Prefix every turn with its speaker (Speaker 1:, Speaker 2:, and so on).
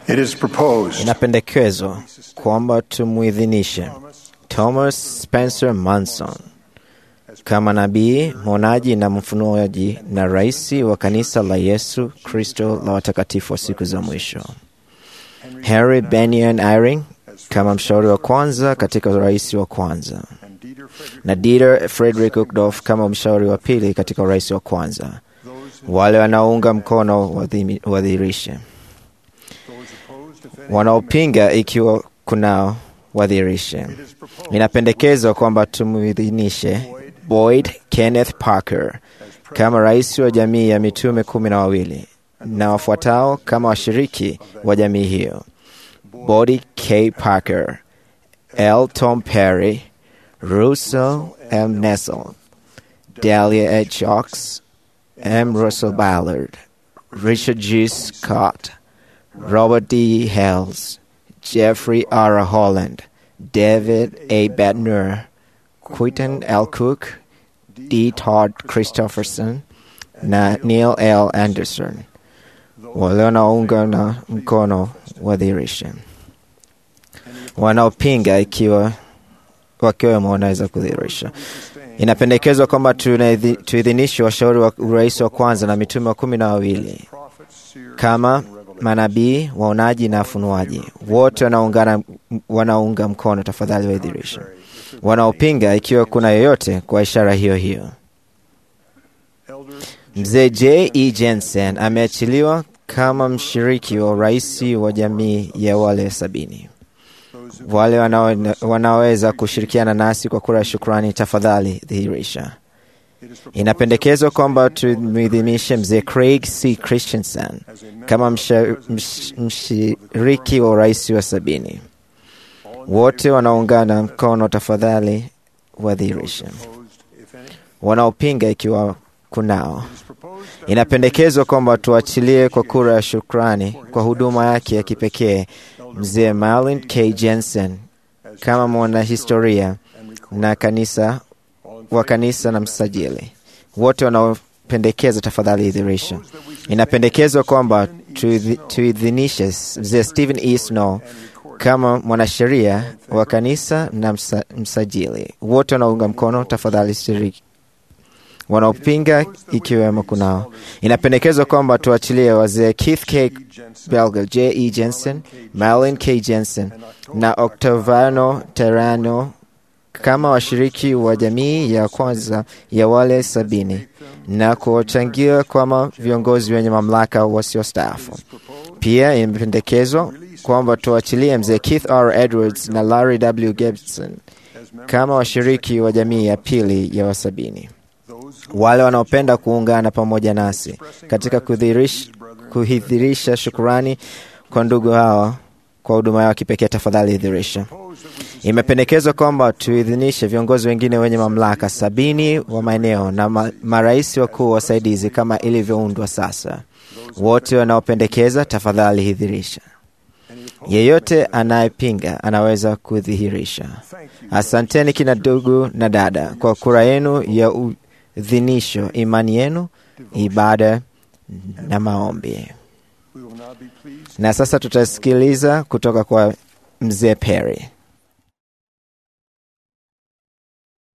Speaker 1: It is proposed
Speaker 2: Inapendekezwa kwamba tumwidhinishe Thomas Spencer Manson kama nabii, mwonaji na mfunuaji na rais wa kanisa la Yesu Kristo la watakatifu wa siku za mwisho. Henry Benyon Eyring kama mshauri wa kwanza katika urais wa kwanza, na Dieter Frederick Uchtdorf kama mshauri wa pili katika urais wa kwanza. Wale wanaounga mkono wadhimi- wadhihirishe, wanaopinga ikiwa kunao wadhihirishe. Inapendekezwa kwamba tumwidhinishe Boyd Kenneth Parker kama rais wa jamii ya mitume kumi na wawili na wafuatao kama washiriki wa jamii hiyo: Boyd K. Parker, L. Tom Perry, Russell M. Nessel, Dahlia H. Ox, M. Russell Ballard, Richard G. Scott, Robert D. Hales, Jeffrey R. Holland, David A. Bettner, Quinton L. Cook, D. Todd Christopherson na Neil L. Anderson. Wale wanaunga na mkono wadhihirishe, wanaopinga ikiwa wakiwemo wanaweza kudhihirisha. Inapendekezwa kwamba tunaidhi- tuidhinishe washauri wa urais wa kwanza na mitume wa kumi na wawili kama manabii, waonaji na wafunuaji, wote wanaungana wanaunga mkono, tafadhali waidhirishe. Wanaopinga ikiwa kuna yoyote kwa ishara hiyo hiyo. Mzee J. E. Jensen ameachiliwa kama mshiriki wa urais wa jamii ya wale sabini. Wale wanao- wanaoweza kushirikiana nasi kwa kura ya shukrani, tafadhali dhihirisha. Inapendekezwa kwamba tumwidhinishe mzee Craig C. Christensen kama msha- msh- mshiriki wa urais wa sabini. Wote wanaungana mkono, tafadhali wadhihirishe. Wanaopinga ikiwa kunao. Inapendekezwa kwamba tuachilie kwa kura ya shukrani kwa huduma yake ya kipekee mzee Marlin K. Jensen kama mwanahistoria na kanisa wa kanisa na msajili. Wote wanaopendekeza tafadhali idhirisha. Inapendekezwa kwamba tuidhi- tuidhinishe mzee Stephen E. Snow kama mwanasheria wa kanisa na msa, msajili. Wote wanaunga mkono tafadhali shiriki wanaopinga ikiwemo kunao. Inapendekezwa kwamba tuachilie wazee Keith K. Belger, J. E. Jensen, Marlin K. Jensen na Octaviano Terrano kama washiriki wa jamii ya kwanza ya wale sabini na kuwachangia kama viongozi wenye mamlaka wasiostaafu. Pia imependekezwa kwamba tuachilie mzee Keith R. Edwards na Larry W. Gibson kama washiriki wa jamii ya pili ya wasabini wale wanaopenda kuungana pamoja nasi katika kudhihirish- kuidhirisha shukurani kwa ndugu hawa kwa huduma yao kipekee, tafadhali idhirisha. Imependekezwa kwamba tuidhinishe viongozi wengine wenye mamlaka sabini wa maeneo na ma, marais wakuu wasaidizi kama ilivyoundwa sasa. Wote wanaopendekeza, tafadhali idhirisha. Yeyote anayepinga anaweza kudhihirisha. Asanteni kina ndugu na dada kwa kura yenu ya udhinisho, imani yenu, ibada na maombi. Na sasa tutasikiliza kutoka kwa mzee Perry.